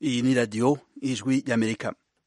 iyi ni radiyo ijwi y'amerika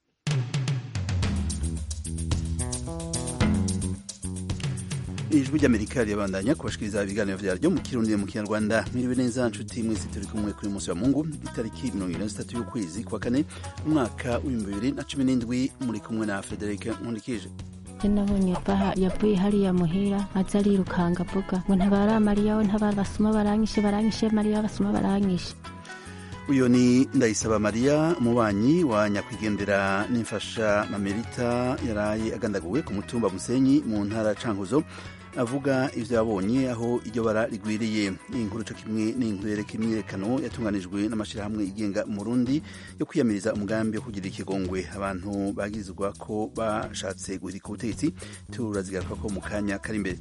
ijwi ry'amerika rirabandanya kubashikiriza ibiganiro vyaryo mu kirundi mu kinyarwanda mwiriwe neza nshuti mwese turi kumwe kuri munsi wa mungu itariki mirongo ine na zitatu y'ukwezi kwa kane umwaka w'ibihumbi bibiri na cumi n'indwi muri kumwe na frederic nkundikije nabonye baha yavuye hariya muhira aza arirukanga avuga ngo ntabara mariya we ntabara basuma baranyishe baranyishe mariya basuma baranyishe uyu ni ndayisaba mariya umubanyi wa nyakwigendera n'imfasha mamerita yaraye agandaguwe ku mutumba musenyi mu ntara cankuzo avuga ivyo yabonye aho iryo bara rigwiriye iyi nkuru co kimwe n'inkuru yereka imyiyerekano yatunganijwe n'amashirahamwe yigenga mu Burundi yo kwiyamiriza umugambi wo kugira ikigongwe abantu bagirizwa ko bashatse guhirika ubutegetsi turazigaruka ko mu kanya kari imbere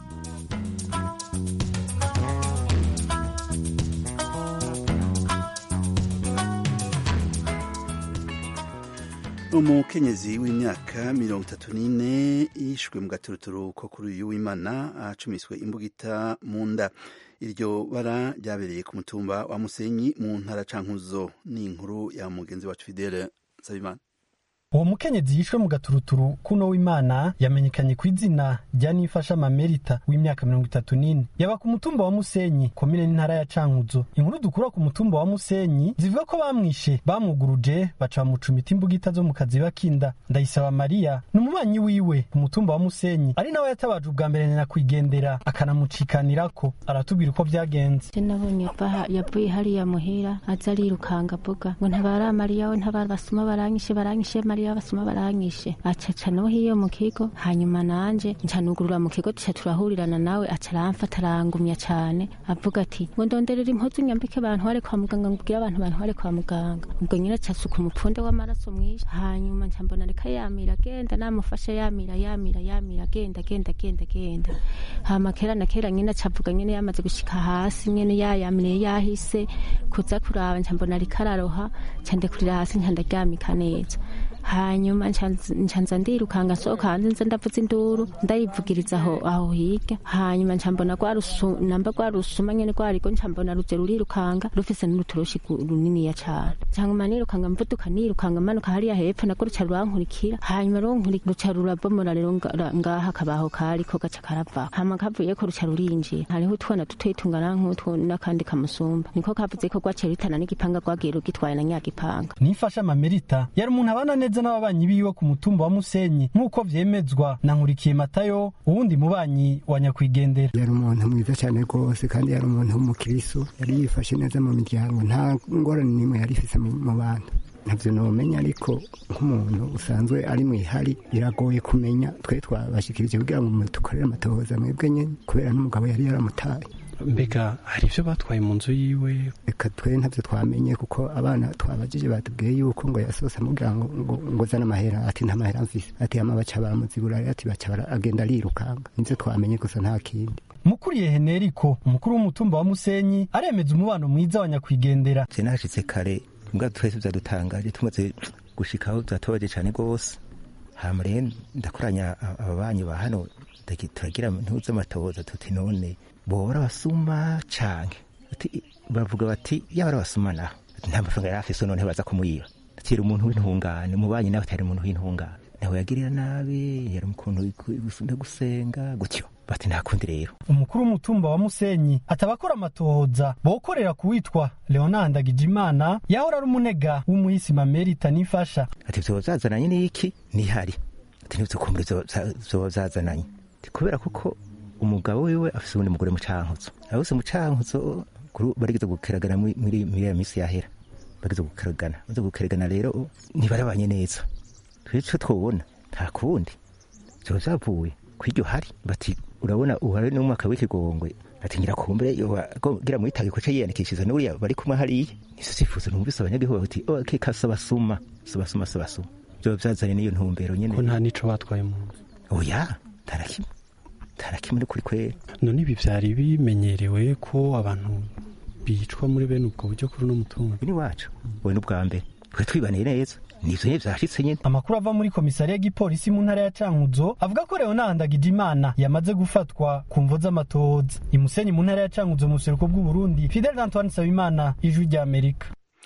umukenyezi w'imyaka mirongo itatu n'ine yishwe mu gaturuturu ko kuri uyu w'imana acumiswe imbugita mu nda iryo bara ryabereye ku mutumba wa musenyi mu ntara cankuzo ni inkuru ya mugenzi wacu fidele nsabimana uwo mukenyezi yishwe mu gaturuturu kuno w'imana yamenyekanye ku izina rya nifasha mamerita w'imyaka mirongo itatu n'ine yaba ku mutumba wa musenyi komine n'intara ya cankuzo inkuru dukura ku mutumba wa musenyi zivuga ko bamwishe bamwuguruje baca bamucumita imbugita zo mu kaziba k'inda ndayisaba mariya ni umubanyi wiwe ku mutumba wa musenyi ari nawe yatabaje ubwa mbere nyakwigendera akanamucikanirako aratubwira uko vyagenze nabonye baha yavuye hariya muhira aza arirukanga avuga ngo ntabara mariya we ntabara basuma baranyishe baranyishe mariya basuma baranyishe acaca no hiyo mu kigo hanyuma nanje ncanugurura mu kigo tuca turahurirana nawe aca aramfata arangumya cane avuga ati ngo ndonderera impuzu nyambike bantware kwa muganga ngubwire abantu bantware kwa muganga ubwo nyine aca asuka umupfunde w'amaraso mwinshi hanyuma nca mbona reka yamira agenda namufashe yamira yamira yamira agenda agenda agenda agenda hama kera na kera nyine aca avuga nyine yamaze gushika hasi nyine yayamiriye yahise kuza kuraba nca mbona ariko araroha nca ndekurira hasi nca ndaryamika neza hanyuma ncanza ndirukanga nsohoka hanze nza ndavuza induru ndayivugiriza aho aho hirya hanyuma ncambona namba rwa rusuma nyene rwariko ncambona ruze rurirukanga rufise n'uruturoshi runiniya cane ncanguma nirukanga mvuduka nirukanga manuka hariya hepfo nako ruca rurankurikira hanyuma ruca rurabomora rero ngaha akabaho kariko gaca karava hama kavuyeko ruca rurinjira hariho utwana dutoyi tungana nk'utwo n'akandi kamusumba niko kavuze ko rwaciye ritana n'igipanga rwagiye rugitwaye na nyagipanga nifasha mamerita yari umuntu abana neza n'ababanyi biwe ku mutumba wa Musenyi nk'uko vyemezwa na Nkurikiye Matayo uwundi mubanyi wa nyakwigendera yari umuntu mwiza cyane rwose kandi yari umuntu w'umukiriso yari yifashe neza mu miryango nta ngorane n'imwe yari ifise mu bantu ntabyo nomenya ariko nk'umuntu usanzwe ari mu ihari biragoye kumenya twe twabashikirije kugira ngo dukorere amatohoza mwebwe nyene kubera n'umugabo yari yaramutaye mbega hari ibyo batwaye mu nzu yiwe reka twe ntabyo twamenye kuko abana twabajije batubwiye yuko ngo yasohotse amubwira ngo ngo zane amahera ati nta mahera mfise ati hama baca baramuzibura ati baca agenda arirukanga nivyo twamenye gusa nta kindi mukuriye heneriko umukuru w'umutumba wa musenyi aremeza umubano mwiza wa nyakwigendera je nashitse kare mbwa twese vyadutangaje tumaze gushikaho vyatobaje cane rwose hama rero ndakoranya ababanyi ba hano turagira ntuze amatohoza tuti none bora basuma canke bavuga bati yaba arabasuma naho nta mafaranga yari afise none baza kumuyiba atira umuntu w'intungane umubanyi nawe atari umuntu w'intungane nawe yagirira nabi yari ukuntu no gusenga gutyo bati nta kundi rero umukuru w'umutumba wa musenyi atabakora amatohoza bokorera kuwitwa leonard agijimana yahora ari umunega w'umuhisi mamerita nifasha ati vyoba vyazananye n'iki nihari ati nivyokumbura vyoba vyazananye kubera kuko umugabo wiwe afise ubundi mugore mu cankuzo abose mu cankuzo barigeze gukeragana muri ya misi yahera bageze gukeragana baze gukeragana rero ntibarabanye neza twico twobona nta kundi vyoba vyavuye kw'iryo hari bati urabona uhari n'umwaka w'ikigongwe ati ngira kumbure gira mwitage ko yiyandikishiza n'uriya bari kumwe hariya nizo sifuzo numvise abanyagihugu bati oh keka sabasuma sabasuma sabasuma vyoba vyazanye n'iyo ntumbero nyene ko nta nico batwaye mu nzu oya tarakimwe tarakimwe kuri kwera none ibi vyari bimenyerewe ko abantu bicwa muri bene ubwo buryo kuri uno mutungo ni wacu we n'ubwa mbere twe twibaniye neza nivyo nyene vyashitse nyene amakuru ava muri komisariya y'igipolisi mu ntara ya cankuzo avuga ko leonard agijimana yamaze gufatwa ku mvo z'amatohoza imusenyi mu ntara ya cankuzo mu buseruko bw'uburundi fidel antoine nsabimana ijwi ry'amerika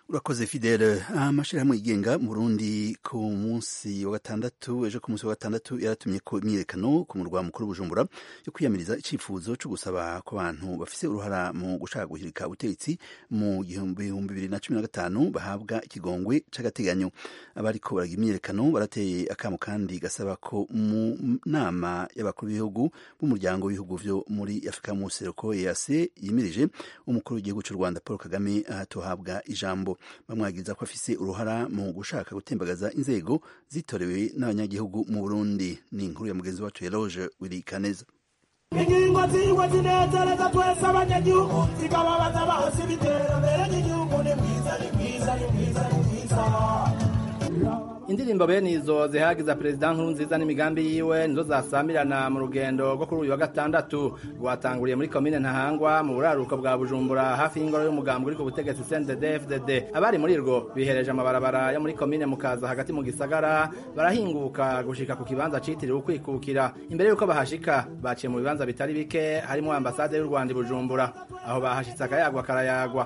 urakoze fidele amashyirahamwe yigenga mu burundi ku munsi wa gatandatu ejo ku munsi wa gatandatu yaratumye ko imyiyerekano ku murwa mukuru bujumbura yo kwiyamiriza icyifuzo cyo gusaba ko abantu bafise uruhara mu gushaka guhirika ubutegetsi mu gihumbi bibiri na cumi na gatanu bahabwa ikigongwe c'agateganyo abariko baraga imyiyerekano barateye akamo kandi gasaba ko mu nama y'abakuru b'ibihugu b'umuryango w'ibihugu vyo muri afurika mu seruko ease yimirije umukuru w'igihugu cy'u rwanda paul kagame ahatohabwa ijambo bamwagiriza ko afise uruhara mu gushaka gutembagaza inzego zitorewe n'abanyagihugu mu burundi ni inkuru ya mugenzi wacu eloge wirikaneza ingingo zirwa zinezereza twese abanyagihugu zikababaza bahose ibiterambere ry'igihugu ni mwiza ni mwiza ni mwiza ni mwiza indirimbo bene izo zihagiza perezida nkuru nziza n'imigambi yiwe nizo zasamirana mu rugendo rwo kuri uyu wa gatandatu rwatanguriye muri komine ntahangwa mu buraruko bwa bujumbura hafi y'ingoro y'umugambi uri ku butegetsi cndd fdd abari muri rwo bihereje amabarabara yo muri komine mukaza hagati mu gisagara barahinguka gushika ku kibanza citiriwe ukwikukira imbere y'uko bahashika baciye mu bibanza bitari bike harimo ambasade y'u rwanda i bujumbura aho bahashitse akayagwa karayagwa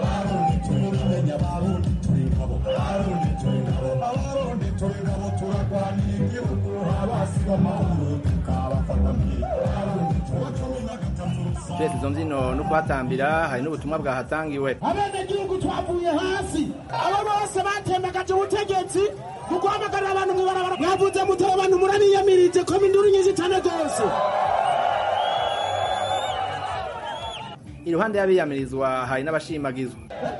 twese izo mbyino no kuhatambira hari n'ubutumwa bwahatangiwe abenegihugu twavuye hasi abo bose batembagaje ubutegetsi mu guhamagarira abantu mu ibarabara mwavuze muteye abantu muraniyamirije ko induru nyinshi cyane rwose iruhande y'abiyamirizwa hari n'abashimagizwa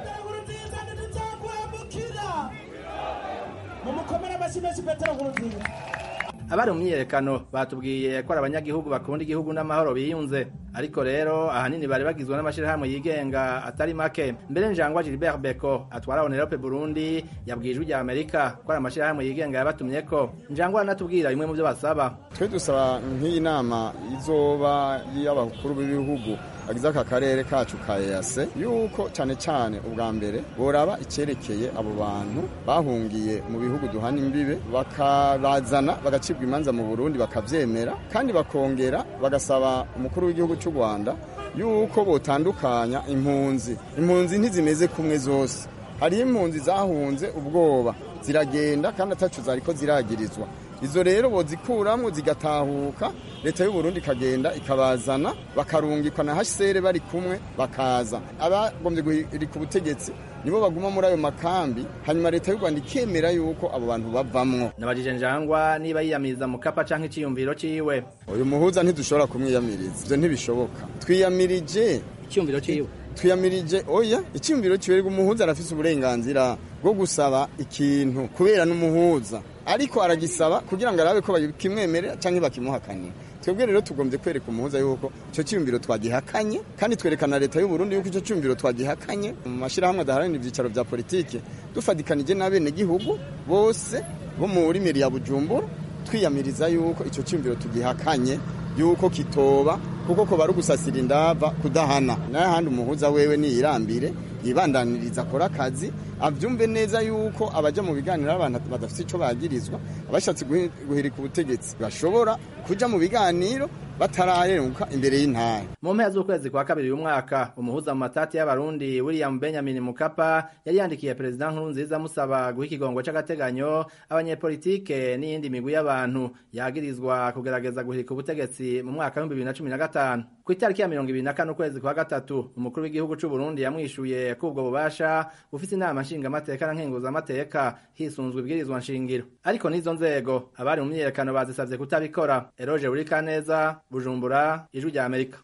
mumukomere amashyi menshi petero nkurunziza abari mu myiyerekano batubwiye ko ari abanyagihugu bakunda igihugu n'amahoro biyunze ariko rero ahanini bari bagizwe n'amashyirahamwe yigenga atari make mbere njangwa gilbert beko atwara onerope burundi yabwiye ijwi rya amerika ko ari amashyirahamwe yigenga yabatumyeko njangwa aranatubwira bimwe mu byo basaba twe dusaba nk'iyi nama izoba y'abakuru b'ibihugu bagize aka karere kacu ka EAC yuko cyane cyane ubwa mbere boraba icyerekeye abo bantu bahungiye mu bihugu duhana imbibe bakabazana bagacibwa imanza mu Burundi bakavyemera kandi bakongera bagasaba umukuru w'igihugu cy'u Rwanda yuko botandukanya impunzi impunzi ntizimeze kumwe zose hariyo impunzi zahunze ubwoba ziragenda kandi atacu zariko ziragirizwa izo rero bozikuramwo zigatahuka leta y'u Burundi ikagenda ikabazana bakarungikwa na HCR bari kumwe bakaza abagombye guhirika ubutegetsi nibo baguma muri ayo makambi hanyuma leta y'u Rwanda ikemera yuko abo bantu bavamwo nabajije njangwa niba yiyamiriza mu kapa canke iciyumviro ciwe uyu muhuza ntidushobora kumwiyamiriza ivyo ntibishoboka twiyamirije iciyumviro ciwe twiyamirije oya icyumviro kiberwa umuhuza arafise uburenganzira bwo gusaba ikintu kubera n'umuhuza ariko aragisaba kugira ngo arabe ko bakimwemerera cyangwa bakimuhakanira twebwe rero tugombye kwereka umuhuza yuko icyo cyumviro twagihakanye kandi twerekana leta y'u Burundi yuko icyo cyumviro twagihakanye mu mashyirahamwe adaharanira ibyicaro bya politike dufadikanije n'abenegihugu bose bo muri meri ya bujumbura twiyamiriza yuko icyo cyumviro tugihakanye yuko kitoba kuko ko bari gusasira indava kudahana n'ahandi umuhuza wewe niyirambire yibandaniriza akora akazi abyumve neza yuko abajya mu biganiro abantu badafite icyo bagirizwa abashatse guhirika ubutegetsi bashobora kujya mu biganiro batararenguka imbere y'intara mu mpera z'ukwezi kwa kabiri uyu mwaka umuhuza mu matati y'abarundi william benjamin mukapa yari yandikiye perezida nkuru nziza amusaba guha ikigongo c'agateganyo abanyepolitike n'iyindi migwi y'abantu yagirizwa kugerageza guhirika ubutegetsi mu mwaka w'ibihumbi bibiri na cumi na gatanu ku itariki ya mirongo ibiri na kane ukwezi kwa gatatu umukuru w'igihugu c'u burundi yamwishuye ko ubwo bubasha bufise inama nshingamateka na nkenguzamateka hisunzwe ibwirizwa nshingiro ariko n'izo nzego abari mu myiyerekano bazisavye kutabikora eroje burikaneza bujumbura ijwi rya amerika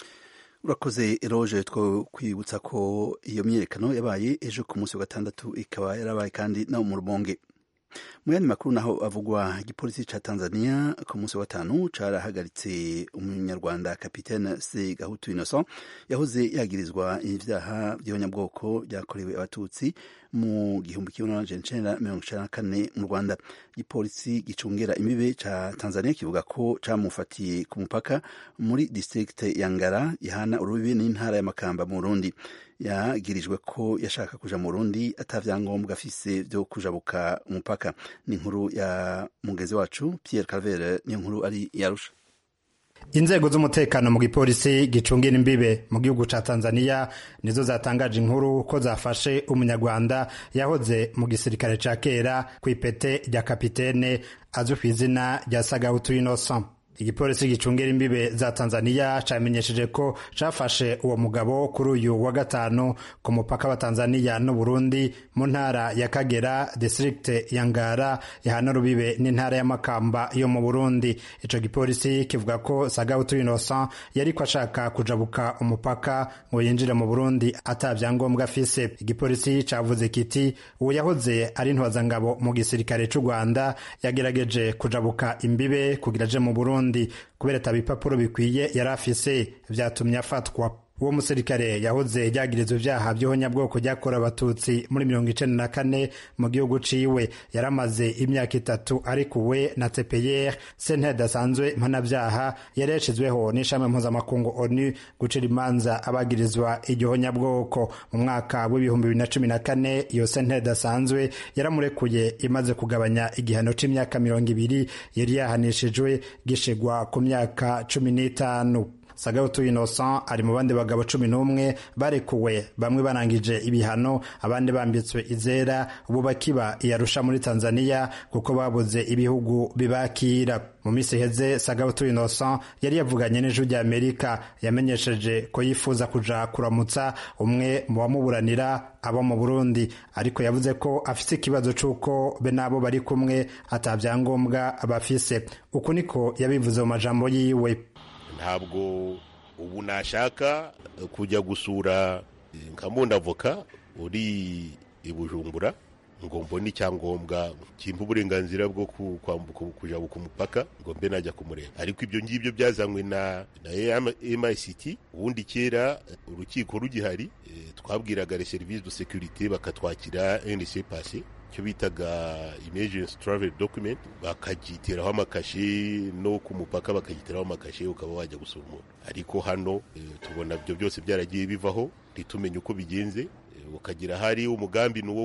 urakoze eroje two kwibutsa ko iyo myiyerekano yabaye ejo ku munsi wa gatandatu ikaba yarabaye kandi no mu rubonge mu yandi makuru naho avugwa igipolisi ca tanzania ku munsi wa gatanu carahagaritse umunyarwanda kapitene se gahutu innocent yahoze yagirizwa ivyaha vy'abanyabwoko vyakorewe abatutsi mu gihumbi kimwe n'amajana icenda mirongo icenda na kane mu rwanda igipolisi gicungera imibe ca tanzania kivuga ko camufatiye ku mupaka muri district ya ngara ihana urubibe n'intara ya makamba mu burundi yagirijwe ko yashaka kuja mu burundi atavyangombwa afise vyo kujabuka umupaka ni inkuru ya mugezi wacu pierre calvere niyo nkuru ari yarusha inzego z'umutekano mu gipolisi gicungira imbibe mu gihugu ca tanzania nizo zatangaje inkuru ko zafashe umunyarwanda yahoze mu gisirikare ca kera ku ipete rya kapitene azwi ku izina rya sagahutu innocent igipolisi gicungira imbibe za tanzania camenyesheje ko cafashe uwo mugabo kuri uyu wa gatanu ku mupaka wa tanzania n'uburundi mu ntara ya kagera distrikte ya ngara yahana rubibe n'intara ya makamba yo mu burundi ico gipolisi kivuga ko sagautu innocent yariko ashaka kujabuka umupaka ngo yinjire mu burundi ata vyangombwa afise igipolisi cavuze kiti uwo yahoze ari ntwazangabo mu gisirikare c'u rwanda yagerageje kujabuka imbibe kugira aje mu burundi kubera ata bipapuro bikwiye yari afise vyatumye afatwa uwo musirikare yahoze yagirizwa ivyaha vy'ihonyabwoko ryakorewe abatutsi muri mirongo icenda na kane mu gihugu ciwe yaramaze imyaka itatu arikuwe na tpr sentare idasanzwe mpanavyaha yari yashizweho n'ishami mpuzamakungu onu gucira imanza abagirizwa iryo honyabwoko mu mwaka w'ibihumbi bibiri na cumi na kane iyo sentare idasanzwe yaramurekuye imaze kugabanya igihano c'imyaka mirongo ibiri yari yahanishijwe gishigwa ku myaka cumi n'itanu sagautu innocent ari mu bandi bagabo cumi n'umwe barekuwe bamwe barangije ibihano abandi bambitswe izera ubu bakiba iyarusha muri tanzania kuko babuze ibihugu bibakira mu minsi iheze sagautu innocent yari yavuganye n'ijwi rya amerika yamenyesheje ko yifuza kuja kuramutsa umwe mu bamuburanira abo mu burundi ariko yavuze ko afise ikibazo c'uko be n'abo bari kumwe ata vyangombwa bafise uku niko yabivuze mu majambo yiwe ntabwo ubu nashaka kujya gusura nka avoka uri i bujumbura ngo mbone icyangombwa kimpa uburenganzira bwo kwambuka kujabuka umupaka ngo mbe najya kumureba ariko ibyo ngibyo byazanywe na na MICT ubundi kera urukiko rugihari twabwiraga les services de sécurité bakatwakira NC passé icyo bitaga emergency travel document bakagiteraho amakashe no ku mupaka bakagiteraho amakashe ukaba wajya gusura umuntu ariko hano tubona ibyo byose byaragiye bivaho ntitumenye uko bigenze ukagira hari umugambi ni uwo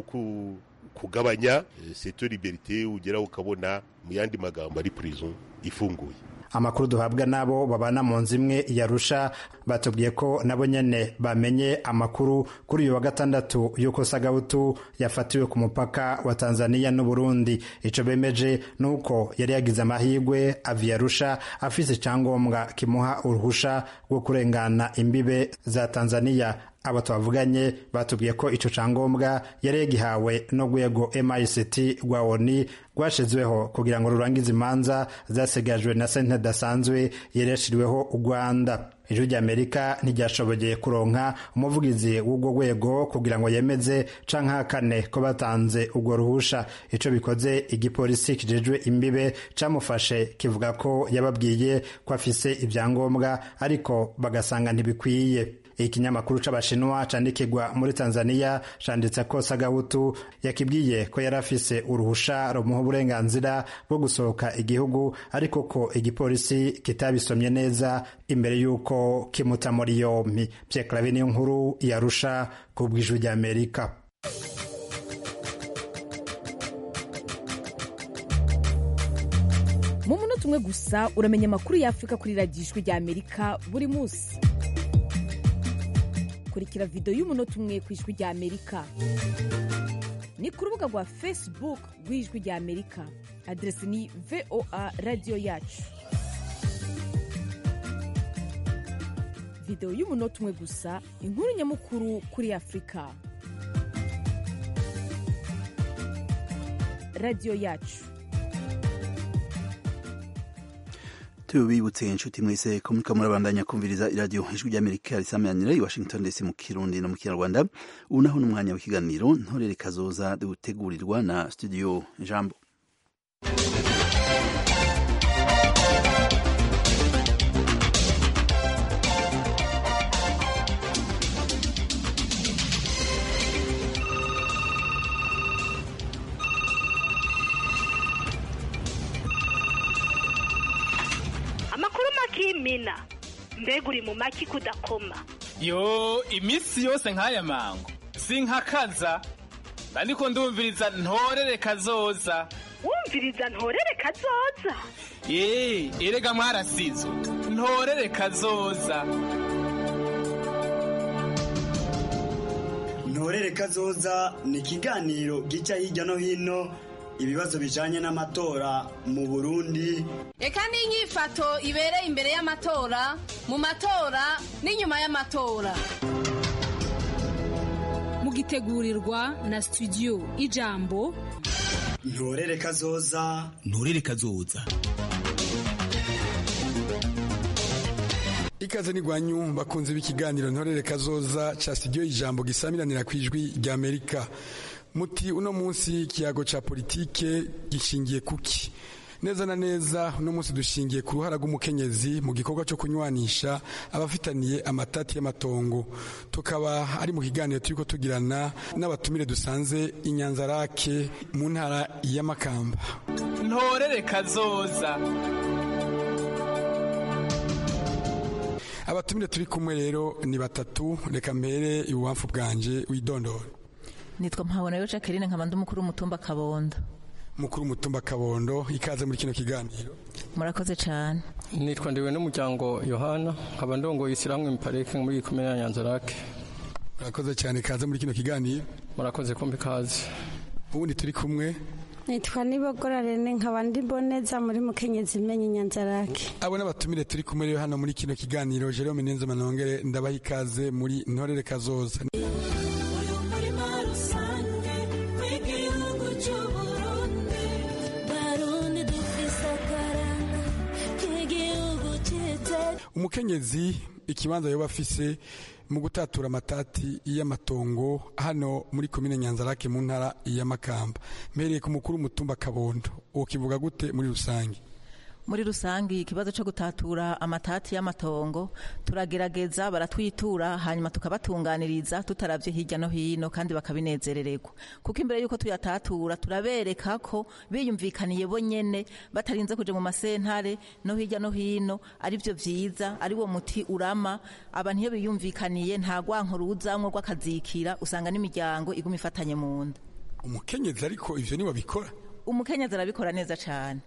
kugabanya seto liberite ugera ukabona mu yandi magambo ari prison ifunguye amakuru duhabwa n'abo babana mu nzu imwe yarusha batubwiye ko nabo nyene bamenye amakuru kuri uyu wa gatandatu y'uko sagabutu yafatiwe ku mupaka wa tanzania n'uburundi ico bemeje nuko yari yagize amahirwe avi yarusha afise icyangombwa kimuha uruhusha rwo kurengana imbibe za tanzania abo twavuganye batubwiye ko ico cangombwa yari yagihawe n'urwego mict rwa oni rwashizweho kugira ngo rurangize imanza zasigajwe na sentare idasanzwe yari yashiriweho u rwanda ijwi ry'amerika ntiryashoboye kuronka umuvugizi w'urwo rwego kugira ngo yemeze canke hakane ko batanze urwo ruhusha ico bikoze igipolisi kijejwe imbibe camufashe kivuga ko yababwiye ko afise ivyangombwa ariko bagasanga ntibikwiye ikinyamakuru c'abashinwa candikirwa muri tanzania canditse ko sagahutu yakibwiye ko yari afise uruhusha rumuha uburenganzira bwo gusohoka igihugu ariko ko igipolisi kitabisomye neza imbere y'uko kimuta muri yompi pyeklavi niyo nkuru yarusha ku bw'ijwi ry'amerika mu munota umwe gusa uramenya amakuru y'afurika kuri radiyo ijwi ry'amerika buri munsi kurikira videwo y'umunota umwe ku ijwi rya amerika ni ku rubuga rwa facebook rw'ijwi rya amerika aderesi ni voa radiyo yacu videwo y'umunota umwe gusa inkuru nyamukuru kuri afurika radiyo yacu tubibutse inshuti mwese ko muriko murabandanya kumviriza iradiyo ijwi ry'amerika risamanira i washington dc mu kirundi no mu kinyarwanda ubu naho n'umwanya w'ikiganiro ntorere kazoza dutegurirwa na studio jambo amakuru makimina mbega uri mu maki kudakoma yo iminsi yose nk'aya mango sinkakaza ariko ndumviriza ntorere kazoza wumviriza ntorere kazoza yeee erega mwarasizwe ntorere kazoza ntorere kazoza ni ikiganiro gica hirya no hino ibibazo bijanye n'amatora mu burundi reka n'inyifato ibereye imbere y'amatora mu matora n'inyuma y'amatora mugitegurirwa na studio ijambo ntorere kazoza ntorere kazoza ikaze n'igwanyu bakunze b'ikiganiro ntorere kazoza ca studio ijambo gisamiranira ku ijwi rya amerika muti uno munsi ikiyago ca politike gishingiye kuki neza na neza uno munsi dushingiye ku ruhara rw'umukenyezi mu gikorwa cyo kunywanisha abafitaniye amatati y'amatongo tukaba ari mu kiganiro turiko tugirana n'abatumire dusanze inyanzarake mu ntara y'amakamba ntorere kazoza abatumire turi kumwe rero ni batatu reka mbere ibubamfu bwanje widondora nitwa mpabona yo jacqueline nkaba ndi umukuru w'umutumba kabondo mukuru w'umutumba kabondo ikaze muri kino kiganiro murakoze cyane nitwa ndiwe n'umuryango yohana nkaba ndongoye ishyirahamwe miparike muri ikomere ya nyanzarake murakoze cyane ikaze muri kino kiganiro murakoze kumva ikaze ubundi turi kumwe nitwa nibogora rene nkaba ndi boneza muri mukenyezi imenye inyanzarake abo n'abatumire turi kumwe rero hano muri kino kiganiro jerome nenze manongere ndabaha ikaze muri ntorere kazoza umukenyezi ikibanza yoba afise mu gutatura amatati y'amatongo hano muri komine nyanzarake mu ntara y'amakamba mpereye ku mukuru w'umutumba kabondo uwo kivuga gute muri rusange muri rusange ikibazo cyo gutatura amatati y'amatongo turagerageza baratwitura hanyuma tukabatunganiriza tutaravye hirya no hino kandi bakabinezerererwa kuko imbere yuko tuyatatura turabereka ko biyumvikaniye bo nyene batarinze kuja mu masentare no hirya no hino ari byo vyiza ari wo muti urama abantu iyo biyumvikaniye nta gwanko ruzamwo rw'akazikira usanga n'imiryango iguma ifatanye mu nda umukenyezi ariko ivyo niwe bikora umukenyezi arabikora neza cane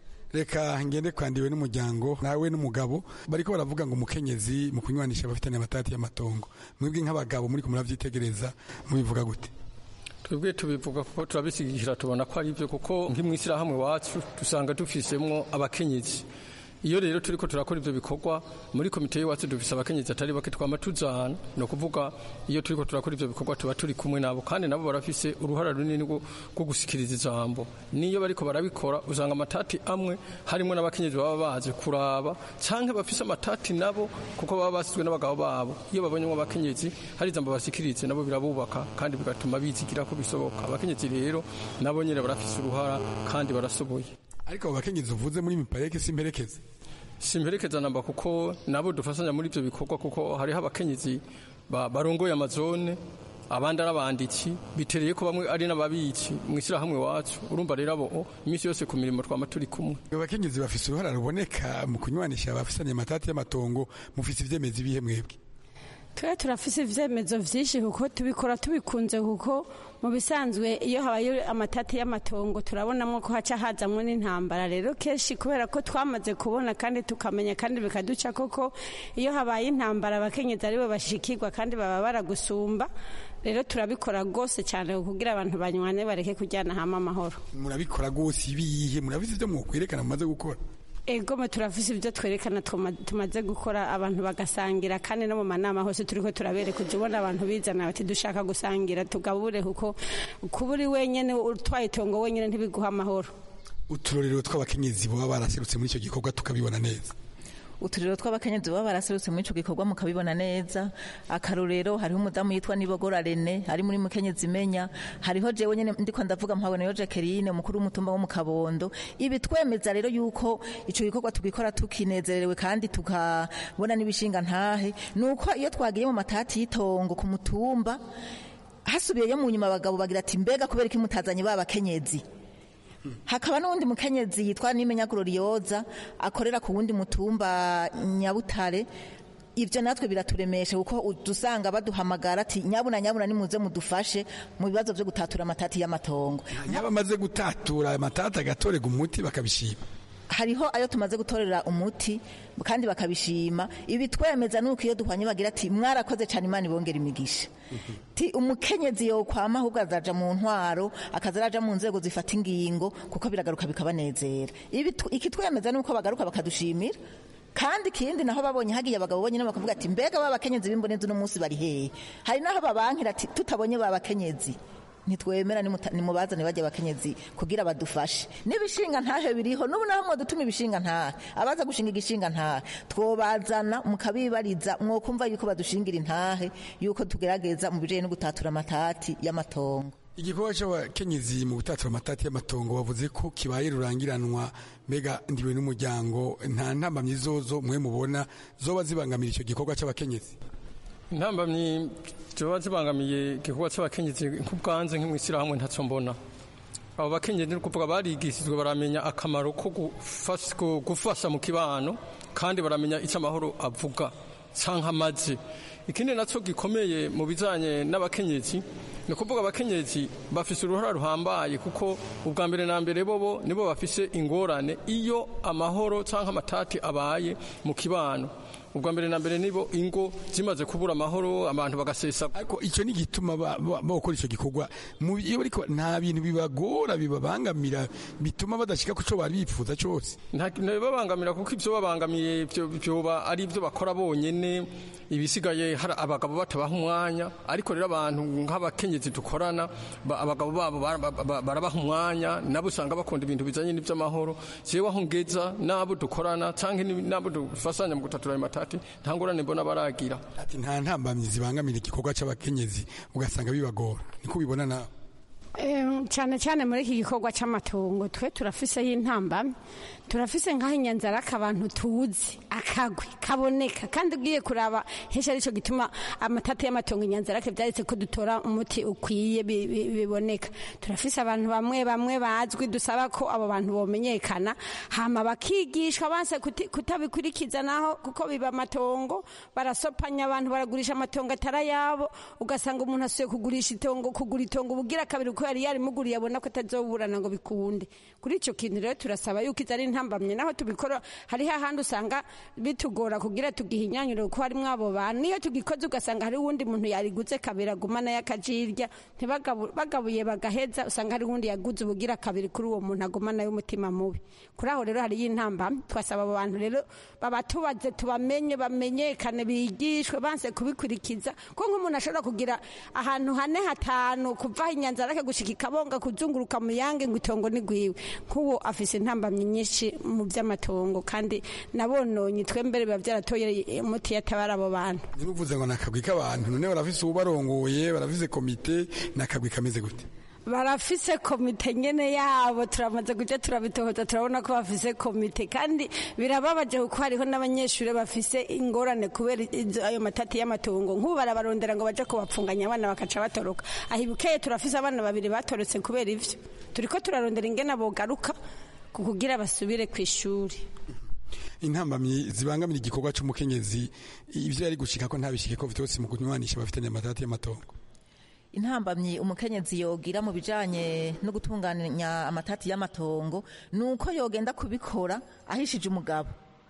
reka ngende kwandiwe n'umuryango nawe n'umugabo bariko baravuga ngo umukenyezi mu kunywanisha abafitanye amatati y'amatongo mwebwe nk'abagabo muri kumuravyitegereza mubivuga gute twebwe tubivuga kuko turabisigikira tubona ko ari byo kuko nk'imwishyirahamwe wacu dusanga dufisemwo abakenyezi iyo rero turiko turakora ivyo bikorwa muri komite y'iwacu dufise abakenyezi atari bake twama tujana ni ukuvuga iyo turiko turakora ivyo bikorwa tuba turi kumwe nabo kandi nabo barafise uruhara runini rwo gusikiriza ijambo niyo bariko barabikora usanga amatati amwe harimwo n'abakenyezi baba baje kuraba canke bafise amatati nabo kuko baba basizwe n'abagabo babo iyo babonyemo abakenyezi hari ijambo basikirize nabo birabubaka kandi bigatuma bizigira ko bisoboka abakenyezi rero nabo nyene barafise uruhara kandi barasoboye ariko abo bakenyezi uvuze muri mipareke simperekeze simperekeza namba kuko nabo dufasanya muri ibyo bikorwa kuko hariho abakenyezi barongoye amazone abandi ari abanditsi bitereye ko bamwe ari n'ababitsi mu ishyirahamwe wacu urumva rero abo iminsi yose ku mirimo twama turi kumwe abakenyezi bafise uruhara ruboneka mu kunywanisha abafisanye amatati y'amatongo mufise ivyemezi bihe mwebwe twe turafise ivyemezo vyinshi kuko tubikora tubikunze kuko mu bisanzwe iyo habaye amatati y'amatongo turabonamo ko haca hazamwo n'intambara rero kenshi kubera ko twamaze kubona kandi tukamenya kandi bikaduca koko iyo habaye intambara abakenyezi aribo bashikirwa kandi baba baragusumba rero turabikora rwose cyane kugira abantu banywane bareke kujyana hamwe amahoro murabikora rwose ibihe murabizi ivyo mwokwerekana mumaze gukora egome turafise ibyo twerekana tumaze gukora abantu bagasangira kandi no mu manama hose turiko turabereka ujya ubona abantu bizana bati dushaka gusangira tugabure kuko kuba uri wenyine utwaye itongo wenyine ntibiguha amahoro uturorero tw'abakenyezi baba baraserutse muri icyo gikorwa tukabibona neza uturiro tw'abakenyezi baba baraserutse muri ico gikorwa mukabibona neza akarorero hariho umudamu yitwa Nibogora Rene ari muri mukenyezi imenya hariho jewe nyene ndiko ndavuga mpabone yo Jacqueline umukuru w'umutumba wo mu Kabondo ibi twemeza rero yuko ico gikorwa tugikora tukinezerewe kandi tukabona n'ibishinga ntahe nuko iyo twagiye mu matati y'itongo ku mutumba hasubiyeyo mu nyuma abagabo bagira ati mbega kubera iki mutazanye ba bakenyezi hakaba n'uwundi mukenyezi yitwa nimenya glorioza akorera ku wundi mutumba nyabutare ibyo natwe biraturemesha kuko dusanga baduhamagara ati nyabuna nyabuna nimuze mudufashe mu bibazo byo gutatura amatati y'amatongo nyaba amaze gutatura amatati agatorega umuti bakabishima hariho ayo tumaze gutorera umuti kandi bakabishima ibi twemeza nuko iyo duhwanye bagira ati mwarakoze cyane imana ibongera imigisha ti umukenyezi yokwama ahubwo azaja mu ntwaro akaza araja mu nzego zifata ingingo kuko biragaruka bikabanezera ibi tu- iki twemeza nuko bagaruka bakadushimira kandi ikindi naho babonye hagiye abagabo bonyine bakavuga ati mbega ba bakenyezi b'imbonezi uno munsi bari hehe hari naho babankira ati tutabonye ba bakenyezi ntitwemera nimuta- nimubazane bajya abakenyezi kugira badufashe n'ibishinga ntahe biriho n'ubu naho mwadutuma ibishinga ntahe abaza gushinga igishinga ntahe twobazana mukabibariza mwokumva yuko badushingira intahe yuko tugerageza mu bijanye no gutatura amatati y'amatongo igikorwa cy'abakenyezi mu gutatura amatati y'amatongo bavuze ko kibaye rurangiranwa mbega ndiwe n'umuryango nta ntambamyi zozo mwe mubona zoba zibangamira icyo gikorwa cy'abakenyezi intambamyi ziba zibangamiye igikorwa cy'abakenyezi nk'ubwanze nk'imwishyirahamwe ntacyo mbona abo bakenyezi ni ukuvuga barigishijwe baramenya akamaro ko gufas- ko gufasha mu kibano kandi baramenya icyo amahoro avuga cyangwa amaze ikindi nacyo gikomeye mu bijyanye n'abakenyezi ni ukuvuga abakenyezi bafise uruhara ruhambaye kuko ubwa mbere na mbere bobo nibo bafise ingorane iyo amahoro cyangwa amatati abaye mu kibano ubwa mbere na mbere nibo ingo zimaze kubura amahoro abantu bagasesa ariko icyo ni igituma ba- ba- bakora icyo gikorwa Mu- iyo bariko nta bintu bibagora bibabangamira bituma badashika ku cyo bari bifuza cyose ntibabangamira kuko ibyo babangamiye byo- byoba ari ibyo bakora bonyene ibisigaye hari abagabo batabaha umwanya ariko rero abantu nk'abakenyezi dukorana ba- abagabo babo bara- ba- barabaha umwanya nabo usanga bakunda ibintu bijanye n'iby'amahoro jewe aho ngeza n'abo dukorana canke ni- n'abo dufasanya mu gutatura ayo matati nta ngorane mbona baragira ati nta ntambamyi zibangamira igikorwa cy'abakenyezi ugasanga bibagora niko ubibona nawe Em, cyane cyane muri iki gikorwa cy'amatongo twe turafiseho intamba turafise nk'aho inyanzaraka abantu tuzi akagwi kaboneka kandi ugiye kuraba henshi aricyo gituma amatata y'amatongo inyanzaraka byaretse ko dutora umuti ukwiye bi- bi- biboneka turafise abantu bamwe bamwe bazwi dusaba ko abo bantu bomenyekana hama bakigishwa banse kuti- kutabikurikiza naho kuko biba amatongo barasopanya abantu baragurisha amatongo atari ayabo ugasanga umuntu asuye kugurisha itongo kugura itongo ubugira kabiri uko yari yarimuguriye abona ko atazoburana ngo bikunde kuri icyo kintu rero turasaba yuko izo ari intambamye naho tubikora hariho ahandi usanga bitugora kugira tugihinyanyure kuko harimo abo bantu niyo tugikoze ugasanga hari uwundi muntu yariguze kabiri agumana y'akajirya ntibagabu- bagabuye bagaheza usanga hari uwundi yaguze ubugira kabiri kuri uwo muntu agumana y'umutima mubi kuri aho rero hariyo intambamye twasaba abo bantu rero babatubaze tubamenye bamenyekane bigishwe banse kubikurikiza ko nk'umuntu ashobora kugira ahantu hane hatanu kuva aho inyanzarake gushika ikabonga kuzunguruka mu yange ngo itongo ni gwiwe nk'uwo afise intambamyi nyinshi mu by'amatongo kandi nabononye twembere biba byaratoye umuti yatabara abo bantu ntibivuze ngo ni akagwi k'abantu none barafise ubarongoye barafise komite ni akagwi kameze gute barafise komite nyene yabo turamaze kuja turabitohoza turabona ko bafise komite kandi birababaje kuko hariho n'abanyeshuri bafise ingorane kubera izo- ayo matati y'amatongo nk'ubu barabarondera ngo baje kubapfunganya abana bakaca batoroka aho ibukeye turafise abana babiri batorotse kubera ivyo turiko turarondera ingene bogaruka ku kugira basubire ku ishuri intambamyi zibangamira igikorwa cy'umukenyezi ibyo yari gushika ko ntabishike ko vyose mu kunywanisha bafitanye amatati y'amatongo intambamyi umukenyezi yogira mu bijanye no gutunganya amatati y'amatongo ni uko yogenda kubikora ahishije umugabo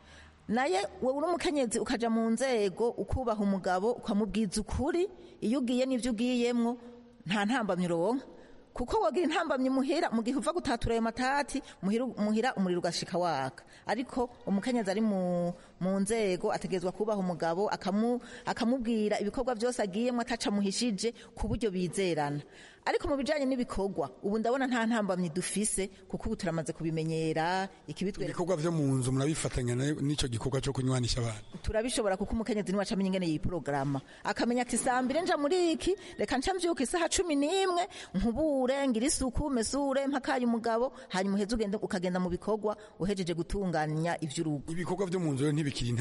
naye wowe uri umukenyezi ukaja mu nzego ukubaha umugabo ukamubwiza ukuri iyo ugiye n'ivyo ugiyemwo nta ntambamyi uronka kuko wogira intambamyi muhira mu gihe uva gutatura ayo matati muhira, muhira umuriro ugashika waka ariko umukenyezi ari mu, mu nzego ategerezwa kubaha umugabo akamu, akamubwira ibikorwa byose agiyemo ataca muhishije ku buryo bizerana ariko mu bijanye n'ibikorwa ubu ndabona nta ntambamyi dufise kuko ubu turamaze kubimenyera ikibitwereka ibikorwa vyo mu nzu murabifatanya na- n'ico gikorwa co kunywanisha abantu turabishobora kuko umukenyezi niwe acamenya ingene yiporogaramu akamenya ati saa mbiri nja muri iki reka nca mvyuka isaha cumi n'imwe nkubure ngira isuku mesure mpakaye umugabo hanyuma uheze ugende ukagenda mu bikorwa uhejeje gutunganya ivy'urugo ibikorwa vyo mu nzu rero ntibikiri intambamyi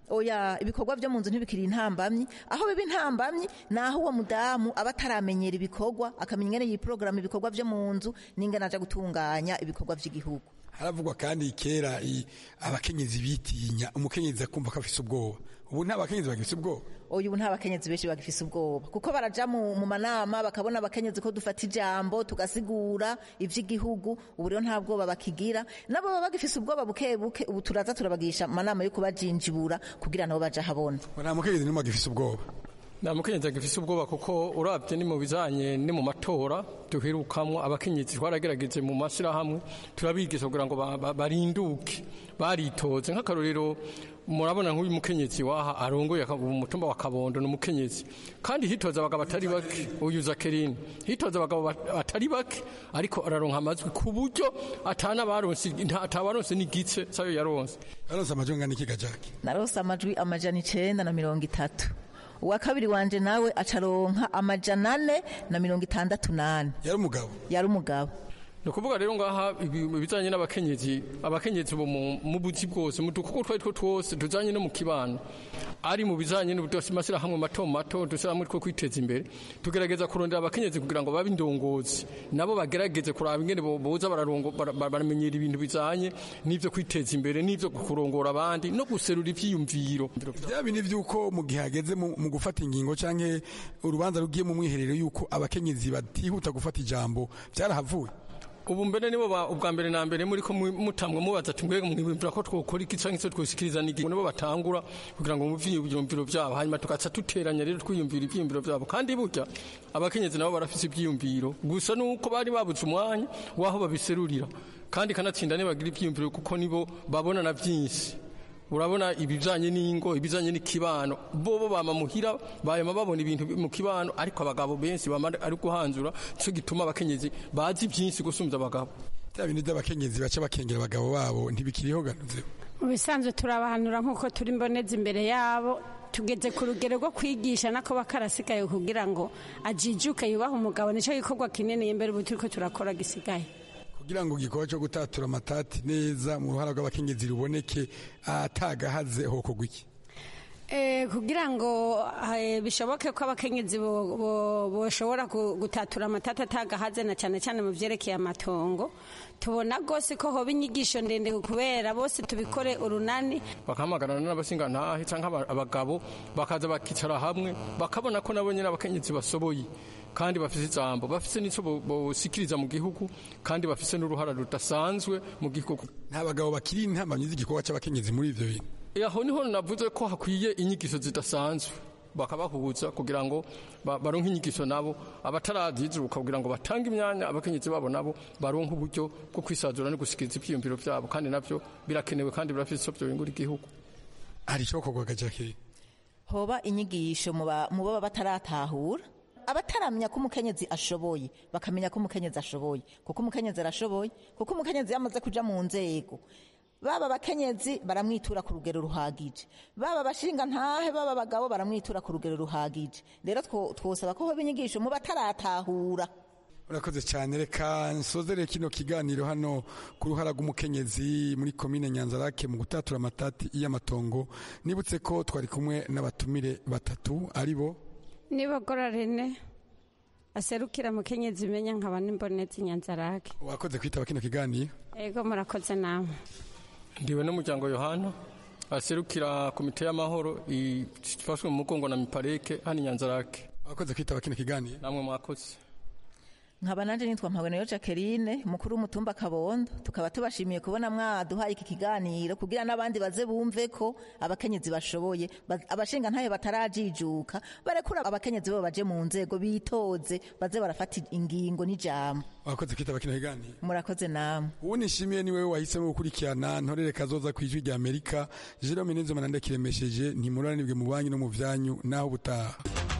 oya ibikorwa byo mu nzu ntibikiri intambamyi aho biba intambamyi ni aho uwo mudamu aba ataramenyera ibikorwa akamenya ingene yiporogaramu ibikorwa byo mu nzu n'ingene aja gutunganya ibikorwa by'igihugu haravugwa kandi kera i- abakenyezi bitinya umukenyezi akumva ko afise ubwoba ubu nta bakenyezi bagifise ubwoba uyu nta bakenyezi benshi bagifise ubwoba kuko baraja mu, mu manama bakabona abakenyezi ko dufata ijambo tugasigura ivy'igihugu ubu rero nta bwoba bakigira nabo baba bagifise ubwoba buke buke ubu turaza turabagisha amanama yo kubajinjibura kugira nabo baja habona nta mukenyezi n'umwe agifise ubwoba nta mukenyezi agifise ubwoba kuko urabye ni mu bijanye ni mu matora duherukamwo abakenyezi twaragerageje mu mashyirahamwe turabigisha kugira ngo ba- ba- barinduke baritoze nk'akarorero murabona nk'uyu mukenyezi waha arongoye aka- umutumba wa kabondo ni umukenyezi kandi hitoza abagabo batari bake uyu zakerine hitoza abagabo bat- batari bake ariko araronka amajwi ku buryo atana baronse nta- atabaronse n'igice sayo yaronse yaronse amajwi angana iki gajaki narose amajwi amajana icenda na mirongo itatu uwa kabiri wanje nawe acaronka amajana ane na mirongo itandatu nane yari umugabo yari umugabo ni ukuvuga rero ngaha ibi- ibijanye n'abakenyezi abakenyezi bo mu mu buzi bwose mu dukoko twari two twose tujanye no mu kibano ari mu bijanye n'amashyirahamwe mato mato dushyirahamwe two kwiteza imbere tugerageza kurondera abakenyezi kugira ngo babe indongozi nabo bagerageze kuraba ingene bo- boza bararongo- bara- bara- baramenyera ibintu bijanye n'ivyo kwiteza imbere n'ivyo kurongora abandi no guserura ivyiyumviro bya bindi by'uko mu gihe hageze mu mu gufata ingingo canke urubanza rugiye mu mwiherero y'uko abakenyezi batihuta gufata ijambo byarahavuye ubu mbere nibo ba- ubwa mbere na mbere muri ko mu- mutamwe mubaza ati mbega mwibwira ko twokora iki canke se twosikiriza nigi nibo batangura kugira ngo muvye ivyumviro vyabo hanyuma tugaca duteranya rero twiyumvira ivyiyumviro vyabo kandi burya abakenyezi nabo barafise ivyiyumviro gusa nuko bari babuze umwanya waho babiserurira kandi kanatsinda nibagira ivyiyumviro kuko nibo babona na vyinshi urabona ibijanye n'ingo ibijanye n'ikibano bobo bama muhira bayama babona ibintu mu kibano ariko abagabo benshi bama ari guhanzura cyo gituma abakenyezi bazi byinshi gusumvya abagabo bya bindi by'abakenyezi baca bakengera abagabo babo ntibikiriho ganuze mu bisanzwe turabahanura nk'uko turi mboneza imbere yabo tugeze ku rugero rwo kwigisha nako bakarasigaye kugira ngo ajijuke yubahe umugabo nicyo gikorwa kinini imbere ubu turiko turakora gisigaye kugira ngo igikorwa cyo gutatura amatati neza mu ruhara rw'abakenyezi ruboneke atagahaze hokorwa iki Eh, kugira ngo eh, bishoboke ko abakenyezi bo- bo- boshobora gu- gutatura amatata atagahaze na cyane cyane mu vyerekeye amatongo tubona rwose ko hoba inyigisho ndende kubera bose tubikore urunani bakahamagarana n'abasingantahe canke aba- abagabo bakaza bakicara hamwe bakabona ko nabo nyene abakenyezi basoboye kandi bafise ijambo bafise n'ico bo- bosikiriza mu gihugu kandi bafise n'uruhara rudasanzwe mu gihugu nta bagabo bakiri intambamyi z'igikorwa cy'abakenyezi muri ivyo bintu aho niho navuze ko hakwiye inyigisho zidasanzwe bakabahuza kugira ngo ba- baronke inyigisho nabo abatarazizuka kugira ngo batange imyanya abakenyezi babo nabo baronke uburyo bwo kwisazura no gusikiriza ivyiyumviro vyabo kandi navyo birakenewe kandi birafise ico vyobingura igihugu hari icokorwa gajaki hoba inyigisho mu ba- mu baba bataratahura abataramenya ko umukenyezi ashoboye bakamenya ko umukenyezi ashoboye kuko umukenyezi arashoboye kuko umukenyezi yamaze kuja mu nzego baba abakenyezi baramwitura ku rugero ruhagije baba abashinga ntahe baba abagabo baramwitura ku rugero ruhagije rero two- twosaba ko hoba inyigisho mu bataratahura urakoze cyane reka nsozere kino kiganiro hano ku ruhara rw'umukenyezi muri komine nyanzarake mu gutatura amatati y'amatongo nibutse ko twari kumwe n'abatumire batatu ari bo nibogora rene aserukira mukenyezi imenya nkaba n'imbonezi nyanzarake wakoze kwitaba kino kiganiro ego murakoze namwe ndiwe n'umuryango yohana aserukira komite y'amahoro ifashwe mu mugongo na mipareke hano inyanzarake wakoze kwitaba kino kiganiro namwe mwakoze nkaba nanje nitwa mpabonero jacqueline mukuru w'umutumba kabondo tukaba tubashimiye kubona mwaduhaye iki kiganiro kugira n'abandi baze bumve ko abakenyezi bashoboye ba- abashinga ntayo batarajijuka barekura abakenyezi bo baje mu nzego bitoze baze barafata ingingo n'ijambo wakoze kwitaba kino kiganiro murakoze namwe uwo nishimiye ni wewe wahisemo gukurikirana ntorere kazoza ku ijwi rya amerika jerome nizoma ndakiremesheje ntimuranibwe mu banki no mu vyanyu naho ubutaha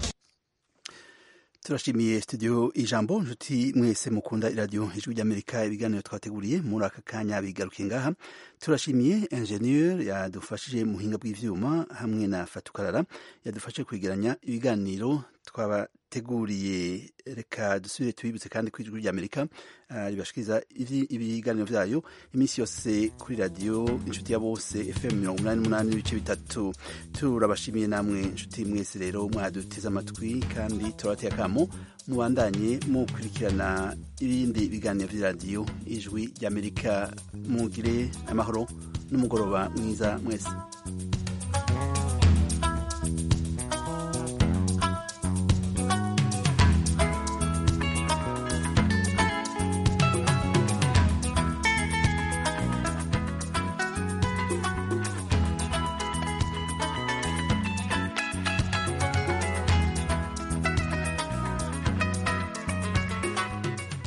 turashimiye studio ijambo nshuti mwese mukunda iradiyo ijwi ry'amerika ibiganiro twateguriye muri aka kanya bigarukiye ngaha turashimiye ingenieur yadufashije mu buhinga bw'ivyuma hamwe na fatukarara yadufashe kwegeranya ibiganiro twabateguriye reka dusubire tubibutse kandi ku ijwi ry'amerika ribashikiriza ibiganiro vyayo iminsi yose kuri radiyo inshuti ya bose fm mirongo umunani n'umunani n'ibice bitatu turabashimiye namwe inshuti mwese rero mwaduteze amatwi kandi turabateye akamo mubandanye mukurikirana ibindi biganiro vy'iradiyo ijwi ry'amerika mugire amahoro n'umugoroba mwiza mwese